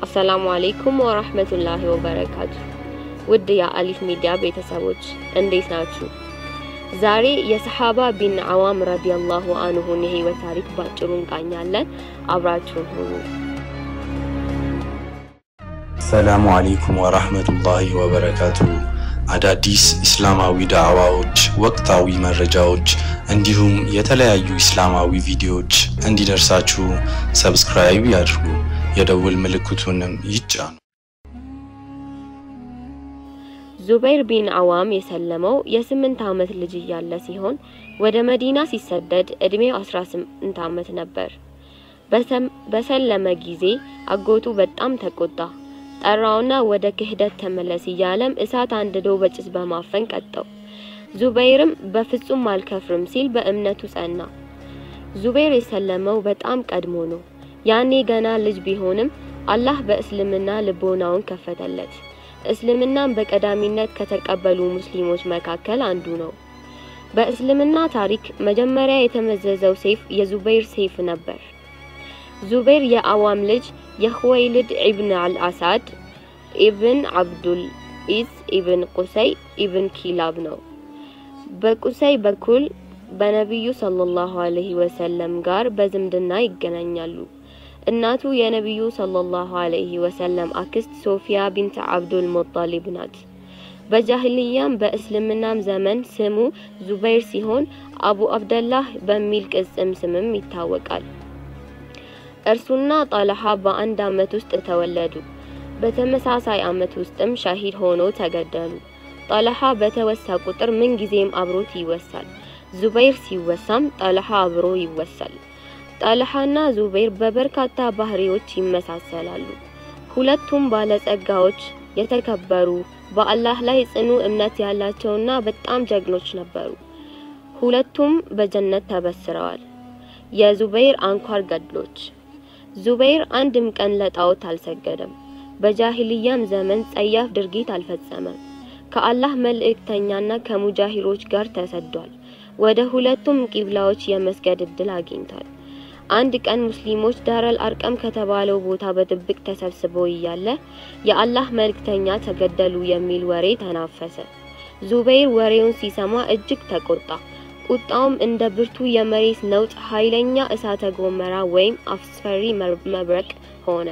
አሰላሙ አሌይኩም ወራህመቱላሂ ወበረካቱ። ውድ የአሊፍ ሚዲያ ቤተሰቦች እንዴት ናችሁ? ዛሬ የሰሓባ ቢን አዋም ረዲየላሁ አንሁን የህይወት ታሪክ ባጭሩ እንቃኛለን። አብራችሁን ሁኑ። ሰላሙ አሌይኩም ወራህመቱላሂ ወበረካቱ። አዳዲስ እስላማዊ ዳዕዋዎች፣ ወቅታዊ መረጃዎች እንዲሁም የተለያዩ እስላማዊ ቪዲዮዎች እንዲደርሳችሁ ሰብስክራይብ ያድርጉ፣ የደውል ምልክቱንም ይጫኑ። ዙበይር ቢን አዋም የሰለመው የስምንት ዓመት ልጅ እያለ ሲሆን ወደ መዲና ሲሰደድ እድሜው 18 ዓመት ነበር። በሰለመ ጊዜ አጎቱ በጣም ተቆጣ። ጠራውና ወደ ክህደት ተመለስ እያለም እሳት አንድዶ በጭስ በማፈን ቀጠው። ዙበይርም በፍጹም አልከፍርም ሲል በእምነቱ ጸና። ዙበይር የሰለመው በጣም ቀድሞ ነው። ያኔ ገና ልጅ ቢሆንም አላህ በእስልምና ልቦናውን ከፈተለት። እስልምናን በቀዳሚነት ከተቀበሉ ሙስሊሞች መካከል አንዱ ነው። በእስልምና ታሪክ መጀመሪያ የተመዘዘው ሰይፍ የዙበይር ሰይፍ ነበር። ዙበይር የአዋም ልጅ የኹወይልድ ኢብን አልአሳድ ኢብን አብዱል ኢዝ ኢብን ቁሰይ ኢብን ኪላብ ነው። በቁሰይ በኩል በነቢዩ ሰለላሁ ዐለይሂ ወሰለም ጋር በዝምድና ይገናኛሉ። እናቱ የነቢዩ ሰለላሁ ዐለይሂ ወሰለም አክስት ሶፊያ ቢንት አብዱል ሙጣሊብ ናት። በጃህልያም በእስልምናም ዘመን ስሙ ዙበይር ሲሆን አቡ አብደላህ በሚል ቅጽም ስምም ይታወቃል። እርሱና ጣልሃ በአንድ አመት ውስጥ ተወለዱ። በተመሳሳይ አመት ውስጥም ሻሂድ ሆኖ ተገደሉ። ጣልሃ በተወሳ ቁጥር ምን ጊዜም አብሮት ይወሳል። ዙበይር ሲወሳም ጣልሃ አብሮ ይወሳል። ጣልሃና ዙበይር በበርካታ ባህሪዎች ይመሳሰላሉ። ሁለቱም ባለጸጋዎች፣ የተከበሩ፣ በአላህ ላይ ጽኑ እምነት ያላቸውና በጣም ጀግኖች ነበሩ። ሁለቱም በጀነት ተበስረዋል። የዙበይር አንኳር ገድሎች ዙበይር አንድም ቀን ለጣዖት አልሰገደም። በጃሂልያም ዘመን ጸያፍ ድርጊት አልፈጸመም። ከአላህ መልእክተኛና ከሙጃሂሮች ጋር ተሰዷል። ወደ ሁለቱም ቂብላዎች የመስገድ እድል አግኝቷል። አንድ ቀን ሙስሊሞች ዳረል አርቀም ከተባለው ቦታ በጥብቅ ተሰብስበው እያለ የአላህ መልእክተኛ ተገደሉ የሚል ወሬ ተናፈሰ። ዙበይር ወሬውን ሲሰማ እጅግ ተቆጣ። ቁጣውም እንደ ብርቱ የመሬት ነውጥ ኃይለኛ እሳተ ጎመራ ወይም አስፈሪ መብረቅ ሆነ።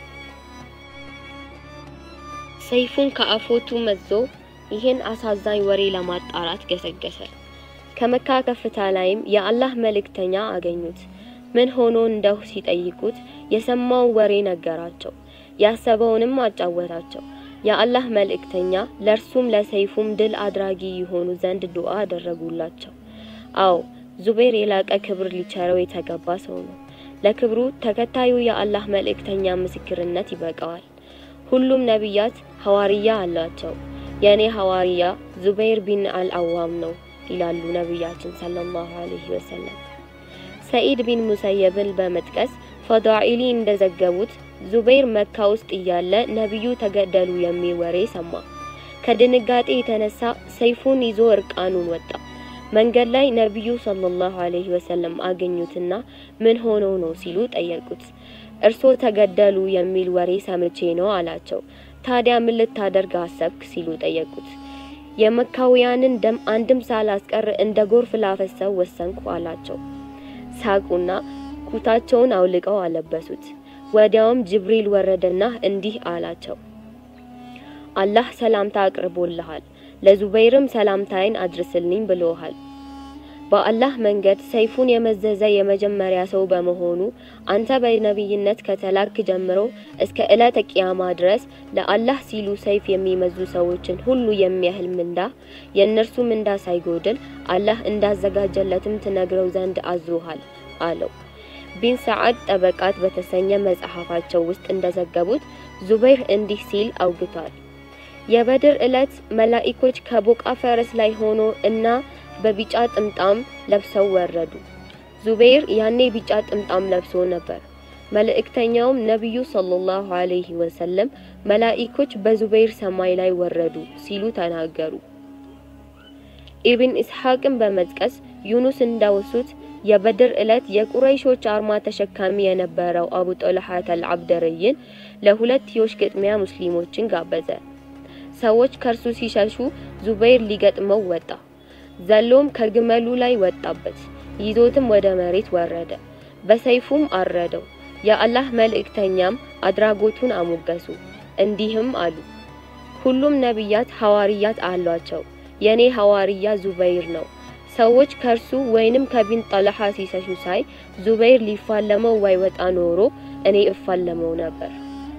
ሰይፉን ከአፎቱ መዞ ይህን አሳዛኝ ወሬ ለማጣራት ገሰገሰ። ከመካ ከፍታ ላይም የአላህ መልእክተኛ አገኙት። ምን ሆኖ እንደው ሲጠይቁት የሰማው ወሬ ነገራቸው። ያሰበውንም አጫወታቸው። የአላህ መልእክተኛ ለእርሱም ለሰይፉም ድል አድራጊ የሆኑ ዘንድ ዱዓ አደረጉላቸው። አዎ ዙበይር የላቀ ክብር ሊቸረው የተገባ ሰው ነው። ለክብሩ ተከታዩ የአላህ መልእክተኛ ምስክርነት ይበቃዋል። ሁሉም ነቢያት ሐዋርያ አላቸው። የኔ ሐዋርያ ዙበይር ቢን አልአዋም ነው ይላሉ ነቢያችን ሰለላሁ ዐለይሂ ወሰለም። ሰኢድ ቢን ሙሰየብን በመጥቀስ ፈዳኢሊ እንደዘገቡት ዙበይር መካ ውስጥ እያለ ነቢዩ ተገደሉ የሚል ወሬ ሰማ። ከድንጋጤ የተነሳ ሰይፉን ይዞ እርቃኑን ወጣ። መንገድ ላይ ነቢዩ ሰለላሁ ዐለይሂ ወሰለም አገኙትና ምን ሆነው ነው ሲሉ ጠየቁት። እርሶ ተገደሉ የሚል ወሬ ሰምቼ ነው አላቸው። ታዲያ ምን ልታደርግ አሰብክ ሲሉ ጠየቁት። የመካውያንን ደም አንድም ሳላስቀር እንደ ጎርፍ ላፈሰው ወሰንኩ አላቸው። ሳቁና ኩታቸውን አውልቀው አለበሱት። ወዲያውም ጅብሪል ወረደና እንዲህ አላቸው፣ አላህ ሰላምታ አቅርቦልሃል፣ ለዙበይርም ሰላምታይን አድርስልኝ ብሎሃል። በአላህ መንገድ ሰይፉን የመዘዘ የመጀመሪያ ሰው በመሆኑ አንተ በነቢይነት ከተላክ ጀምሮ እስከ ዕለተ ቂያማ ድረስ ለአላህ ሲሉ ሰይፍ የሚመዙ ሰዎችን ሁሉ የሚያህል ምንዳ የእነርሱ ምንዳ ሳይጎድል አላህ እንዳዘጋጀለትም ትነግረው ዘንድ አዞሃል አለው። ቢን ሰዓድ ጠበቃት በተሰኘ መጽሐፋቸው ውስጥ እንደዘገቡት ዙበይር እንዲህ ሲል አውግቷል። የበድር ዕለት መላኢኮች ከቦቃ ፈረስ ላይ ሆኖ እና በቢጫ ጥምጣም ለብሰው ወረዱ። ዙበይር ያኔ ቢጫ ጥምጣም ለብሶ ነበር። መልእክተኛውም ነቢዩ ሰለላሁ ዐለይሂ ወሰለም መላኢኮች በዙበይር ሰማይ ላይ ወረዱ ሲሉ ተናገሩ። ኢብን ኢስሐቅን በመጥቀስ ዩኑስ እንዳወሱት የበድር ዕለት የቁረይሾች አርማ ተሸካሚ የነበረው አቡ ጦልሐት አልዓብደርይን ለሁለትዮሽ ግጥሚያ ሙስሊሞችን ጋበዘ። ሰዎች ከእርሱ ሲሸሹ ዙበይር ሊገጥመው ወጣ። ዘሎም ከግመሉ ላይ ወጣበት፣ ይዞትም ወደ መሬት ወረደ፣ በሰይፉም አረደው። የአላህ መልእክተኛም አድራጎቱን አሞገሱ፣ እንዲህም አሉ ሁሉም ነቢያት ሐዋርያት አሏቸው። የኔ ሐዋርያ ዙበይር ነው። ሰዎች ከርሱ ወይንም ከቢን ጠልሃ ሲሰሹ ሳይ ዙበይር ሊፋለመው ባይወጣ ኖሮ እኔ እፋለመው ነበር።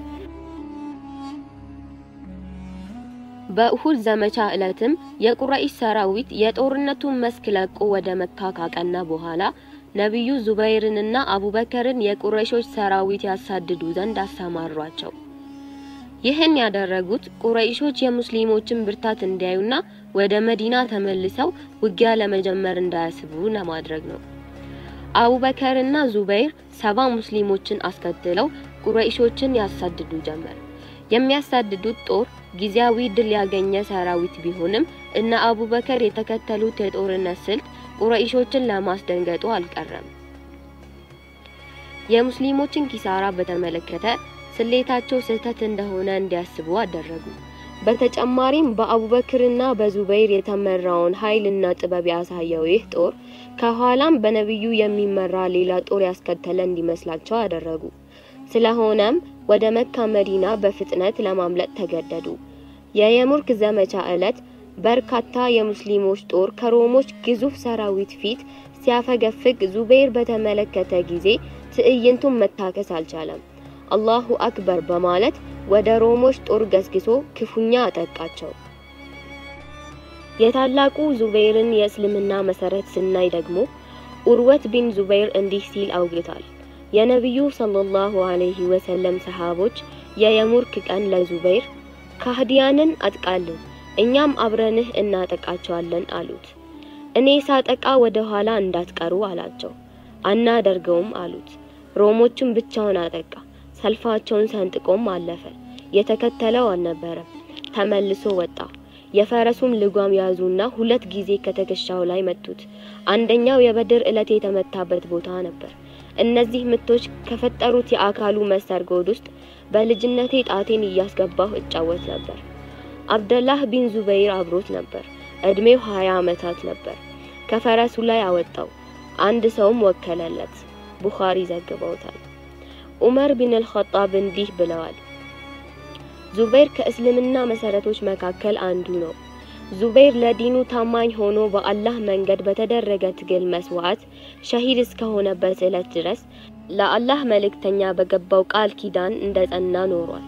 በኡሁድ ዘመቻ ዕለትም የቁረይሽ ሰራዊት የጦርነቱን መስክ ለቆ ወደ መካ ካቀና በኋላ ነቢዩ ዙበይርንና አቡበከርን የቁረይሾች ሰራዊት ያሳድዱ ዘንድ አሰማሯቸው። ይህን ያደረጉት ቁረይሾች የሙስሊሞችን ብርታት እንዲያዩና ወደ መዲና ተመልሰው ውጊያ ለመጀመር እንዳያስቡ ለማድረግ ነው። አቡበከርና ዙበይር ሰባ ሙስሊሞችን አስከትለው ቁረይሾችን ያሳድዱ ጀመር። የሚያሳድዱት ጦር ጊዜያዊ ድል ያገኘ ሰራዊት ቢሆንም እነ አቡበከር የተከተሉት የጦርነት ስልት ቁረይሾችን ለማስደንገጡ አልቀረም። የሙስሊሞችን ኪሳራ በተመለከተ ስሌታቸው ስህተት እንደሆነ እንዲያስቡ አደረጉ። በተጨማሪም በአቡበክርና በዙበይር የተመራውን ኃይልና ጥበብ ያሳየው ይህ ጦር ከኋላም በነቢዩ የሚመራ ሌላ ጦር ያስከተለ እንዲመስላቸው አደረጉ። ስለሆነም ወደ መካ መዲና በፍጥነት ለማምለጥ ተገደዱ። የየሙርክ ዘመቻ ዕለት በርካታ የሙስሊሞች ጦር ከሮሞች ግዙፍ ሰራዊት ፊት ሲያፈገፍግ ዙበይር በተመለከተ ጊዜ ትዕይንቱን መታከስ አልቻለም። አላሁ አክበር በማለት ወደ ሮሞች ጦር ገስግሶ ክፉኛ አጠቃቸው። የታላቁ ዙበይርን የእስልምና መሰረት ስናይ ደግሞ ኡርወት ቢን ዙበይር እንዲህ ሲል አውግቷል። የነቢዩ ሰለላሁ ዐለይሂ ወሰለም ሰሃቦች የየሙርክ ቀን ለዙበይር ካህዲያንን አጥቃልን፣ እኛም አብረንህ እናጠቃቸዋለን አሉት። እኔ ሳጠቃ ወደ ኋላ እንዳትቀሩ አላቸው። አናደርገውም አሉት። ሮሞቹን ብቻውን አጠቃ። ሰልፋቸውን ሰንጥቆም አለፈ። የተከተለው አልነበረም። ተመልሶ ወጣ። የፈረሱም ልጓም ያዙና ሁለት ጊዜ ከትከሻው ላይ መቱት። አንደኛው የበድር ዕለት የተመታበት ቦታ ነበር። እነዚህ ምቶች ከፈጠሩት የአካሉ መሰርጎድ ውስጥ በልጅነቴ ጣቴን እያስገባሁ እጫወት ነበር። አብደላህ ቢን ዙበይር አብሮት ነበር። እድሜው ሀያ ዓመታት ነበር። ከፈረሱ ላይ አወጣው። አንድ ሰውም ወከለለት። ቡኻሪ ዘግበውታል። ዑመር ቢን አልኸጣብ እንዲህ ብለዋል። ዙበይር ከእስልምና መሰረቶች መካከል አንዱ ነው። ዙበይር ለዲኑ ታማኝ ሆኖ በአላህ መንገድ በተደረገ ትግል መስዋዕት ሸሂድ እስከሆነበት ዕለት ድረስ ለአላህ መልእክተኛ በገባው ቃል ኪዳን እንደጸና ኖሯል።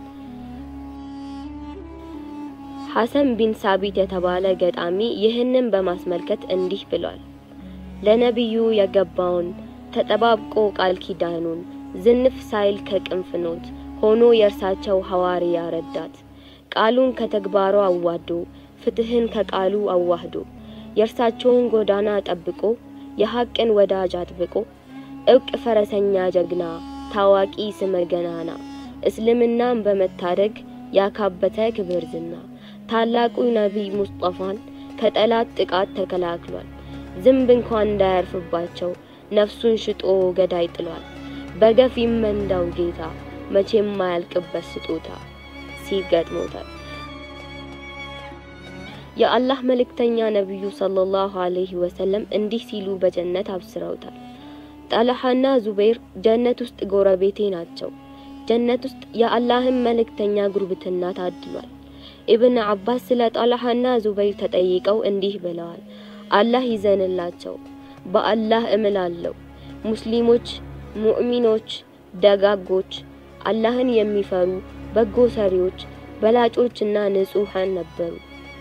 ሐሰን ቢን ሳቢት የተባለ ገጣሚ ይህንን በማስመልከት እንዲህ ብሏል። ለነቢዩ የገባውን ተጠባብቆ ቃል ኪዳኑን ዝንፍ ሳይል ከቅንፍኖት ሆኖ የእርሳቸው ሐዋርያ ረዳት ቃሉን ከተግባሩ አዋዶ ፍትህን ከቃሉ አዋህዶ የእርሳቸውን ጎዳና ጠብቆ የሐቅን ወዳጅ አጥብቆ እውቅ ፈረሰኛ ጀግና ታዋቂ ስመ ገናና እስልምናን በመታደግ ያካበተ ክብር ዝና ታላቁ ነቢይ ሙስጠፋን ከጠላት ጥቃት ተከላክሏል። ዝንብ እንኳን እንዳያርፍባቸው ነፍሱን ሽጦ ገዳይ ጥሏል። በገፍ ይመንዳው ጌታ መቼም ማያልቅበት ስጦታ ሲል ገጥሞታል። የአላህ መልእክተኛ ነቢዩ ሰለላሁ ዐለይሂ ወሰለም እንዲህ ሲሉ በጀነት አብስረውታል። ጣልሃና ዙበይር ጀነት ውስጥ ጎረቤቴ ናቸው። ጀነት ውስጥ የአላህን መልእክተኛ ጉርብትና ታድሏል። ኢብን አባስ ስለ ጣልሃና ዙበይር ተጠይቀው እንዲህ ብለዋል። አላህ ይዘንላቸው፣ በአላህ እምላለሁ ሙስሊሞች፣ ሙእሚኖች፣ ደጋጎች፣ አላህን የሚፈሩ በጎ ሰሪዎች፣ በላጮችና ንጹሃን ነበሩ።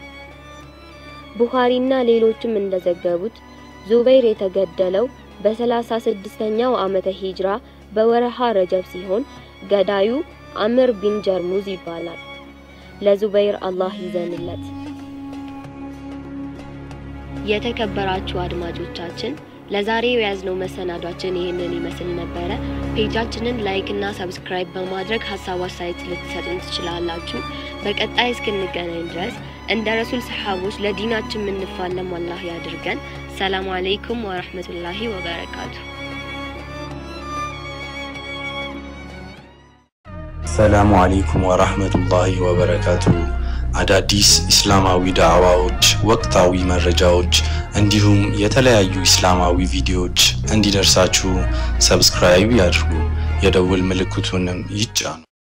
ቡኻሪና ሌሎችም እንደዘገቡት ዙበይር የተገደለው በሰላሳ ስድስተኛው ዓመተ ሂጅራ በወረሃ ረጀብ ሲሆን ገዳዩ አምር ቢን ጀርሙዝ ይባላል። ለዙበይር አላህ ይዘንለት። የተከበራችሁ አድማጮቻችን ለዛሬው የያዝነው መሰናዷችን ይህንን ይመስል ነበረ። ፔጃችንን ላይክ እና ሰብስክራይብ በማድረግ ሀሳብ አስተያየት ልትሰጡን ትችላላችሁ። በቀጣይ እስክንገናኝ ድረስ እንደ ረሱል ሰሓቦች ለዲናችን የምንፋለም አላህ ያድርገን። ሰላም አለይኩም ወራህመቱላሂ ወበረካቱ። ሰላሙ አለይኩም ወራህመቱላሂ ወበረካቱ። አዳዲስ እስላማዊ ዳዕዋዎች፣ ወቅታዊ መረጃዎች እንዲሁም የተለያዩ እስላማዊ ቪዲዮዎች እንዲደርሳችሁ ሰብስክራይብ ያድርጉ፣ የደውል ምልክቱንም ይጫኑ።